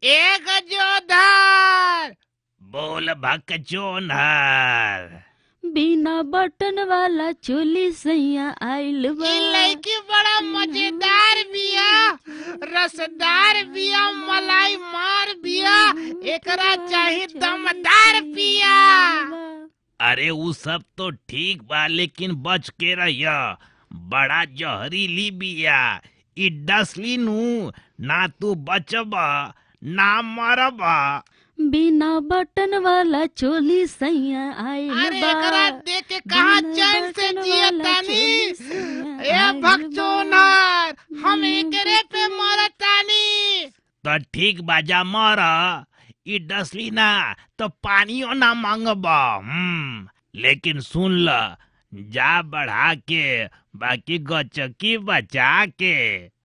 एक जोधार बोल भकचोनहर बिना बटन वाला चोली सैया आइल बा ई लड़की बड़ा मजेदार बिया रसदार बिया मलाई मार बिया एकरा चाही दमदार बिया अरे उ सब तो ठीक बा लेकिन बच के रहिया बड़ा जहरीली बिया ई डसली नु ना तू बचब ना मरब बिना बटन वाला चोली सैया आइल अरे बा एकरा देख के कहाँ बिना चैन से बटन जिया वाला तानी चोली सैया ए आइल भक्चोनर बा। हम एकरे पे मरतानी तो ठीक बाजा मर ई डसली ना तो पानियो ना मांगब हम्म लेकिन सुन ल जा बढ़ा के बाकी गचकी बचा के